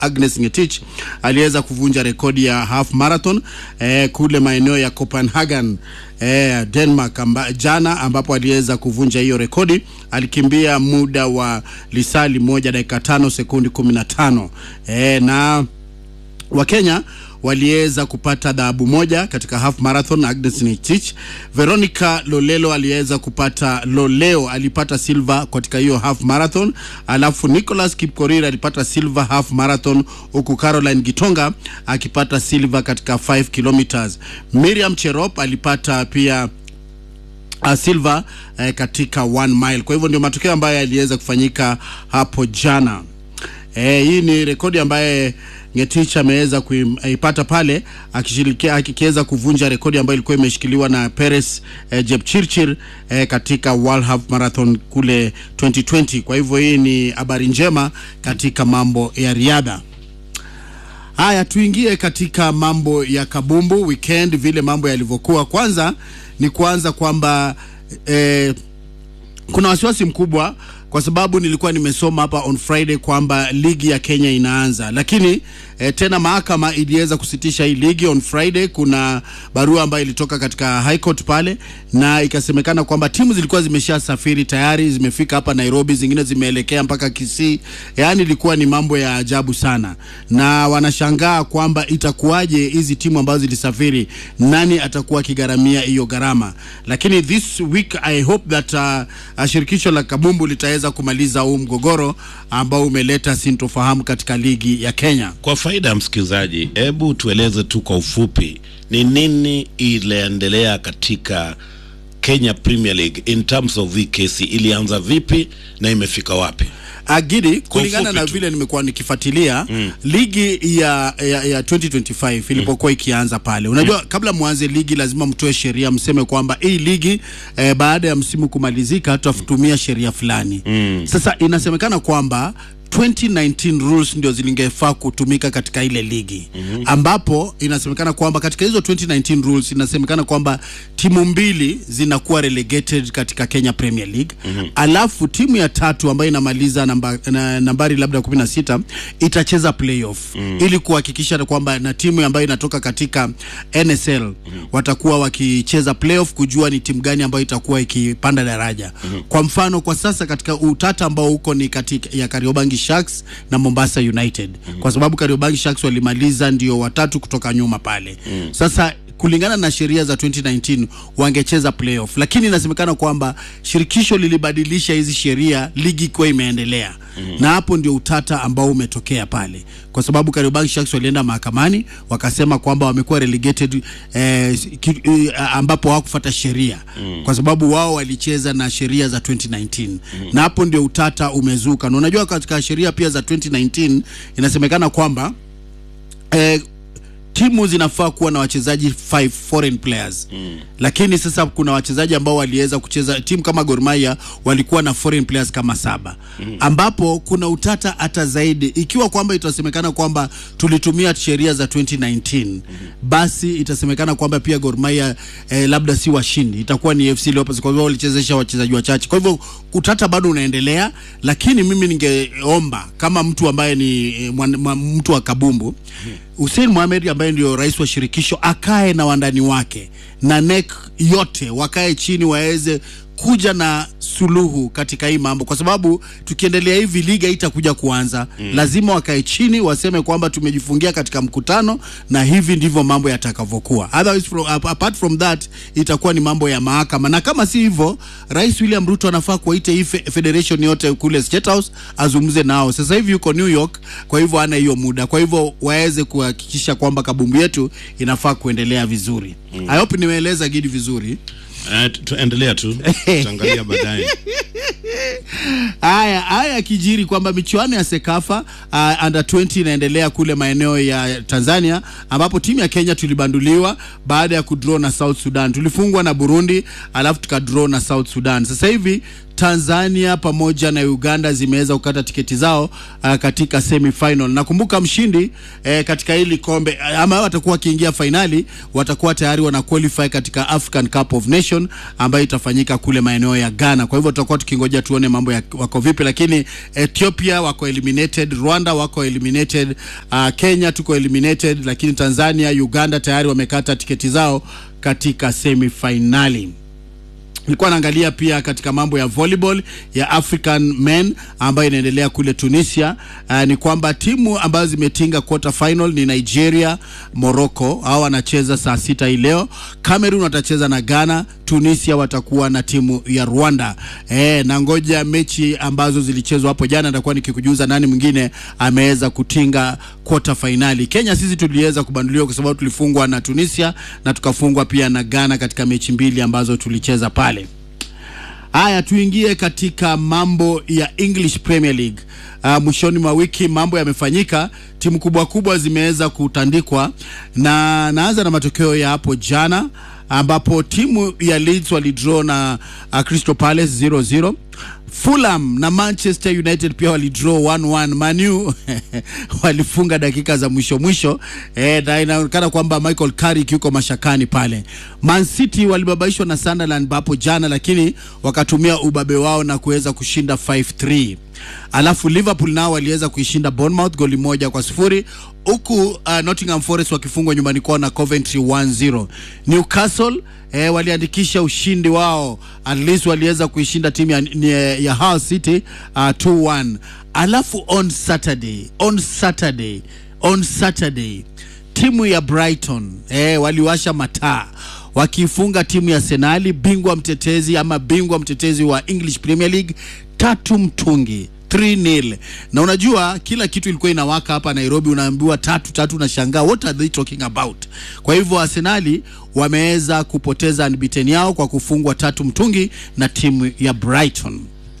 Agnes Ngetich aliweza kuvunja rekodi ya half marathon eh, kule maeneo ya Copenhagen eh, Denmark amba, jana ambapo aliweza kuvunja hiyo rekodi. Alikimbia muda wa lisali moja dakika tano sekundi kumi na tano eh, na Wakenya waliweza kupata dhahabu moja katika half marathon. Agnes Ngetich, Veronica Lolelo aliweza kupata Loleo alipata silver katika hiyo half marathon, alafu Nicholas Kipkorir alipata silver half marathon, huku Caroline Gitonga akipata silver katika 5 kilometers. Miriam Cherop alipata pia uh, silver eh, katika one mile. Kwa hivyo ndio matokeo ambayo yaliweza kufanyika hapo jana. Eh, hii ni rekodi ambaye Ngetich ameweza kuipata pale akishirikia akikiweza kuvunja rekodi ambayo ilikuwa imeshikiliwa na Peres eh, Jepchirchir eh, katika World Half Marathon kule 2020. Kwa hivyo hii ni habari njema katika mambo ya riadha. Haya, tuingie katika mambo ya kabumbu weekend, vile mambo yalivyokuwa. Kwanza ni kuanza kwamba eh, kuna wasiwasi mkubwa kwa sababu nilikuwa nimesoma hapa on Friday kwamba ligi ya Kenya inaanza, lakini eh, tena mahakama iliweza kusitisha hii ligi on Friday. Kuna barua ambayo ilitoka katika High Court pale na ikasemekana kwamba timu zilikuwa zimeshasafiri tayari, zimefika hapa Nairobi, zingine zimeelekea mpaka Kisii. Yaani ilikuwa ni mambo ya ajabu sana, na wanashangaa kwamba itakuwaje hizi timu ambazo zilisafiri, nani atakuwa akigharamia hiyo gharama? Lakini this week I hope that uh, shirikisho la kabumbu litaweza kumaliza huu mgogoro ambao umeleta sintofahamu katika ligi ya Kenya. Kwa faida ya msikilizaji, hebu tueleze tu kwa ufupi ni nini iliendelea katika Kenya Premier League in terms of hii kesi, ilianza vipi na imefika wapi? Agidi, kulingana ufupi na tu. vile nimekuwa nikifuatilia mm. ligi ya, ya, ya 2025 ilipokuwa ikianza pale, unajua kabla mwanze ligi lazima mtoe sheria, mseme kwamba hii ligi eh, baada ya msimu kumalizika tutatumia sheria fulani mm. Sasa inasemekana kwamba 2019 rules ndio zilingefaa kutumika katika ile ligi mm-hmm. ambapo inasemekana kwamba katika hizo 2019 rules inasemekana kwamba timu mbili zinakuwa relegated katika Kenya Premier League mm-hmm. alafu timu ya tatu ambayo inamaliza namba, na, nambari labda 16 itacheza playoff mm-hmm. ili kuhakikisha kwamba na timu ambayo inatoka katika NSL mm-hmm. watakuwa wakicheza playoff kujua ni timu gani ambayo itakuwa ikipanda daraja mm-hmm. kwa mfano kwa sasa katika utata ambao uko ni katika ya Kariobangi Sharks na Mombasa United mm-hmm. kwa sababu Kariobangi Sharks walimaliza ndio watatu kutoka nyuma pale mm-hmm. sasa kulingana na sheria za 2019 wangecheza playoff, lakini inasemekana kwamba shirikisho lilibadilisha hizi sheria ligi ikiwa imeendelea mm-hmm. na hapo ndio utata ambao umetokea pale, kwa sababu Kariobangi Sharks walienda mahakamani wakasema kwamba wamekuwa relegated eh, ki, eh, ambapo hawakufuata sheria mm-hmm. kwa sababu wao walicheza na sheria za 2019 mm-hmm. na hapo ndio utata umezuka, na unajua katika sheria pia za 2019 inasemekana kwamba eh, timu zinafaa kuwa na wachezaji five foreign players mm. Lakini sasa kuna wachezaji ambao waliweza kucheza timu kama Gor Mahia walikuwa na foreign players kama saba mm. ambapo kuna utata hata zaidi ikiwa kwamba itasemekana kwamba tulitumia sheria za 2019 mm. basi itasemekana kwamba pia Gor Mahia eh, labda si washindi, itakuwa ni FC Leopards kwa hivyo walichezesha wachezaji wachache. Kwa hivyo utata bado unaendelea, lakini mimi ningeomba kama mtu ambaye ni eh, mwan, mwan, mtu wa kabumbu mm. Hussein Mohamed ambaye ndio rais wa shirikisho akae na wandani wake na NEC yote wakae chini waweze kuja na suluhu katika hii mambo, kwa sababu tukiendelea hivi liga itakuja kuanza mm. Lazima wakae chini waseme kwamba tumejifungia katika mkutano na hivi ndivyo mambo yatakavyokuwa. Otherwise from, apart from that itakuwa ni mambo ya mahakama, na kama si hivyo, Rais William Ruto anafaa kuwaita hii fe- federation yote kule State House azungumze nao. Sasa hivi yuko New York, kwa hivyo hana hiyo muda, kwa hivyo waweze kuhakikisha kwamba kabumbu yetu inafaa kuendelea vizuri mm. I hope nimeeleza Gidi vizuri. Uh, tuendelea tu tutaangalia baadaye. Haya haya yakijiri kwamba michuano ya Sekafa uh, under 20 inaendelea kule maeneo ya Tanzania, ambapo timu ya Kenya tulibanduliwa baada ya kudraw na South Sudan. Tulifungwa na Burundi alafu tukadraw na South Sudan. Sasa hivi Tanzania pamoja na Uganda zimeweza kukata tiketi zao uh, katika semi final. Nakumbuka mshindi eh, katika hili kombe ama watakuwa wakiingia fainali, watakuwa tayari wana qualify katika African Cup of Nation ambayo itafanyika kule maeneo ya Ghana. Kwa hivyo tutakuwa tukingoja tuone mambo ya, wako vipi, lakini Ethiopia wako eliminated, Rwanda wako eliminated, uh, Kenya tuko eliminated, lakini Tanzania, Uganda tayari wamekata tiketi zao katika semi finali. Nilikuwa naangalia pia katika mambo ya volleyball ya African men ambayo inaendelea kule Tunisia. Uh, ni kwamba timu ambazo zimetinga quarter final ni Nigeria, Morocco, hao wanacheza saa sita hii leo. Cameroon watacheza na Ghana, Tunisia watakuwa na timu ya Rwanda. Eh, na ngoja mechi ambazo zilichezwa hapo jana, nitakuwa nikikujuza nani mwingine ameweza kutinga quarter finali. Kenya sisi tuliweza kubanduliwa kwa sababu tulifungwa na Tunisia na tukafungwa pia na Ghana katika mechi mbili ambazo tulicheza pale. Haya, tuingie katika mambo ya English Premier League. Uh, mwishoni mwa wiki mambo yamefanyika, timu kubwa kubwa zimeweza kutandikwa, na naanza na matokeo ya hapo jana ambapo timu ya Leeds walidraw na uh, Crystal Palace 0-0. Fulham na Manchester United pia walidraw 1-1. Manu walifunga dakika za mwisho mwisho, eh, na inaonekana kwamba Michael Carrick yuko mashakani pale. Man City walibabaishwa na Sunderland hapo jana, lakini wakatumia ubabe wao na kuweza kushinda 5-3. Alafu Liverpool nao waliweza kuishinda Bournemouth goli moja kwa sifuri huku uh, Nottingham Forest wakifungwa nyumbani kwao na Coventry 1-0. Newcastle eh, waliandikisha ushindi wao, at least waliweza kuishinda timu ya, ya, ya Hull City uh, 2-1. Alafu on Saturday, on Saturday, on Saturday timu ya Brighton eh, waliwasha mataa wakifunga timu ya Arsenal, bingwa mtetezi ama bingwa mtetezi wa English Premier League tatu mtungi 3-0 na unajua kila kitu ilikuwa inawaka hapa Nairobi, unaambiwa tatu tatu, unashangaa what are they talking about? Kwa hivyo Arsenali wameweza kupoteza unbeaten yao kwa kufungwa tatu mtungi na timu ya Brighton.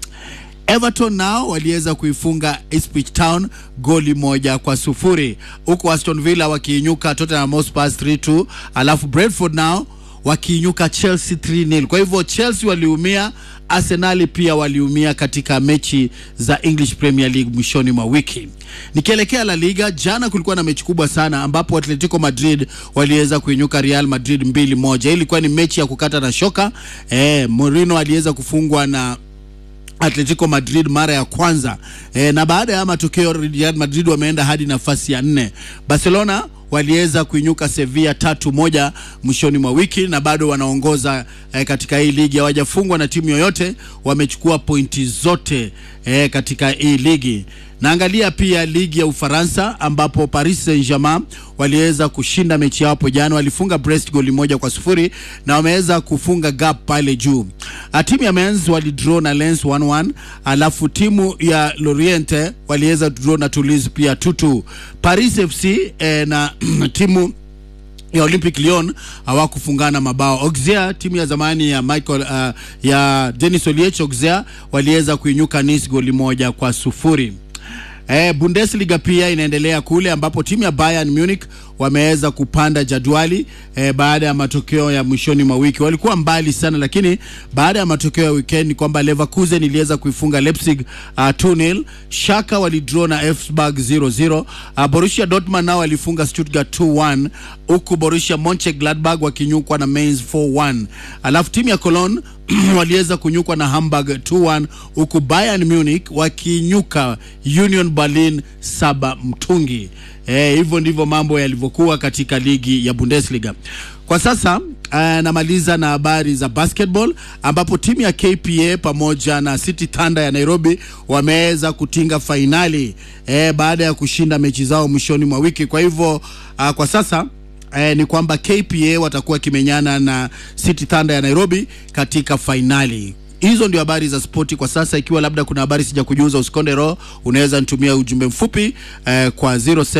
Everton nao waliweza kuifunga Ipswich Town goli moja kwa sufuri huku Aston Villa wakiinyuka Tottenham Hotspur 3-2, alafu Brentford nao wakiinyuka Chelsea 3-0. Kwa hivyo Chelsea waliumia, Arsenali pia waliumia katika mechi za English Premier League mwishoni mwa wiki. Nikielekea La Liga, jana kulikuwa na mechi kubwa sana ambapo Atletico Madrid waliweza kuinyuka Real Madrid mbili moja. Hii ilikuwa ni mechi ya kukata na shoka. Eh, Mourinho aliweza kufungwa na Atletico Madrid mara ya kwanza e, na baada ya matokeo Real Madrid wameenda hadi nafasi ya nne. Barcelona waliweza kuinyuka Sevilla tatu moja mwishoni mwa wiki na bado wanaongoza e, katika hii ligi, hawajafungwa na timu yoyote, wamechukua pointi zote e, katika hii ligi. Naangalia pia ligi ya Ufaransa ambapo Paris Saint-Germain waliweza kushinda mechi yao hapo jana, walifunga Brest goli moja kwa sufuri na wameweza kufunga gap pale juu. Timu ya Mens walidraw na Lens 1-1, alafu timu ya Lorient waliweza draw na Toulouse pia 2-2. Paris FC eh, na timu ya Olympic Lyon hawakufungana mabao. Auxerre timu ya zamani ya Michael uh, ya Denis Oliech Auxerre waliweza kuinyuka Nice goli moja kwa sufuri. Eh, Bundesliga pia inaendelea kule ambapo timu ya Bayern Munich wameweza kupanda jadwali eh, baada ya matokeo ya mwishoni mwa wiki. Walikuwa mbali sana, lakini baada ya matokeo ya weekend ni kwamba Leverkusen iliweza kuifunga Leipzig uh, 2-0. Schalke walidraw na Elfsberg 0-0. Uh, Borussia Dortmund nao walifunga Stuttgart 2-1 huku Borussia Mönchengladbach wakinyukwa na Mainz 4-1. Alafu timu ya Cologne waliweza kunyukwa na Hamburg 2-1 huku Bayern Munich wakinyuka Union Berlin saba mtungi. Eh, hivyo ndivyo mambo yalivyokuwa katika ligi ya Bundesliga. Kwa sasa uh, namaliza na habari za basketball ambapo timu ya KPA pamoja na City Thunder ya Nairobi wameweza kutinga fainali eh, baada ya kushinda mechi zao mwishoni mwa wiki. Kwa hivyo uh, kwa sasa eh, ni kwamba KPA watakuwa kimenyana na City Thunder ya Nairobi katika fainali. Hizo ndio habari za spoti kwa sasa. Ikiwa labda kuna habari sija kujuza, usikonde roho, unaweza nitumia ujumbe mfupi eh, kwa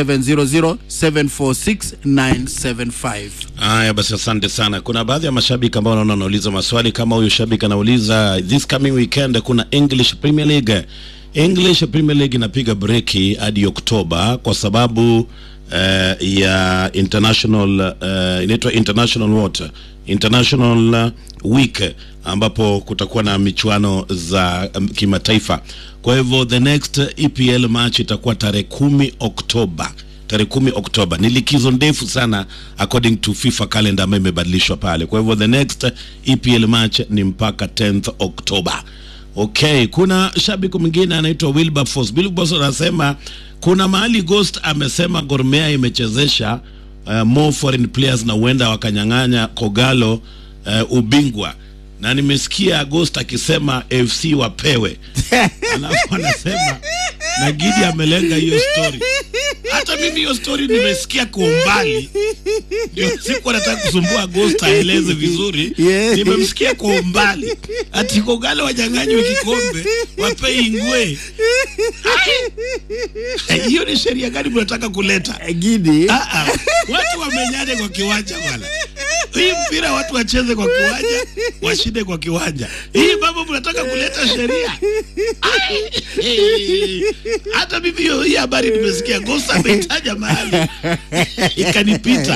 0700746975. Haya basi, asante sana. Kuna baadhi ya mashabiki ambao naona wanauliza maswali kama huyu shabiki anauliza, this coming weekend kuna English Premier League. English Premier League inapiga breki hadi Oktoba kwa sababu uh, ya international uh, inaitwa international water international uh, week ambapo kutakuwa na michuano za um, kimataifa. Kwa hivyo the next EPL match itakuwa tarehe kumi Oktoba tarehe kumi Oktoba. Ni likizo ndefu sana according to FIFA calendar ambayo imebadilishwa pale. Kwa hivyo the next EPL match ni mpaka 10th Oktoba. Okay, kuna shabiki mwingine anaitwa Wilberforce. Wilberforce anasema kuna mahali Ghost amesema Gor Mahia imechezesha uh, more foreign players na huenda wakanyang'anya Kogalo uh, ubingwa na nimesikia Ghost akisema FC wapewe, alafu anasema na Gidi amelenga hiyo story. Hata mimi hiyo story nimesikia kwa umbali, ndio siku nataka kusumbua Ghost aeleze vizuri. Yeah. Nimemsikia kwa umbali ati Kogalo wanyang'anywe kikombe wape Ingwe. Ai! Hiyo ni sheria gani mnataka kuleta? Gidi Ah, ah. Watu wamenyane kwa kiwanja bwana. Hii mpira watu wacheze kwa kiwanja, washinde kwa kiwanja. Hii mambo mnataka kuleta sheria. Ai! Hata mimi hiyo hii habari nimesikia Gosa ametaja mahali ikanipita.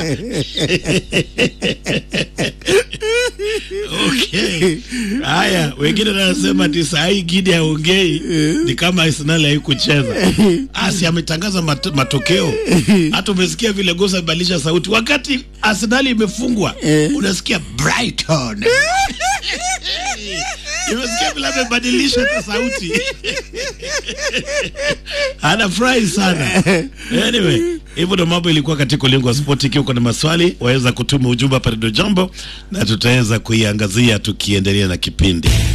Okay. Haya, wengine wanasema ati saa hii Gidi haongei ni kama Arsenal haikucheza. Asi ametangaza mat matokeo. Hata umesikia vile Gosa amebadilisha sauti wakati Arsenal imefungwa. Unasikia Brighton. Nimesikia vile amebadilisha hata sauti. Anafurahi sana. Anyway, hivyo ndo mambo ilikuwa katika ulingo wa spoti. Ikiwa uko na maswali, waweza kutuma ujumbe hapa Redio Jambo na tutaweza kuiangazia tukiendelea na kipindi.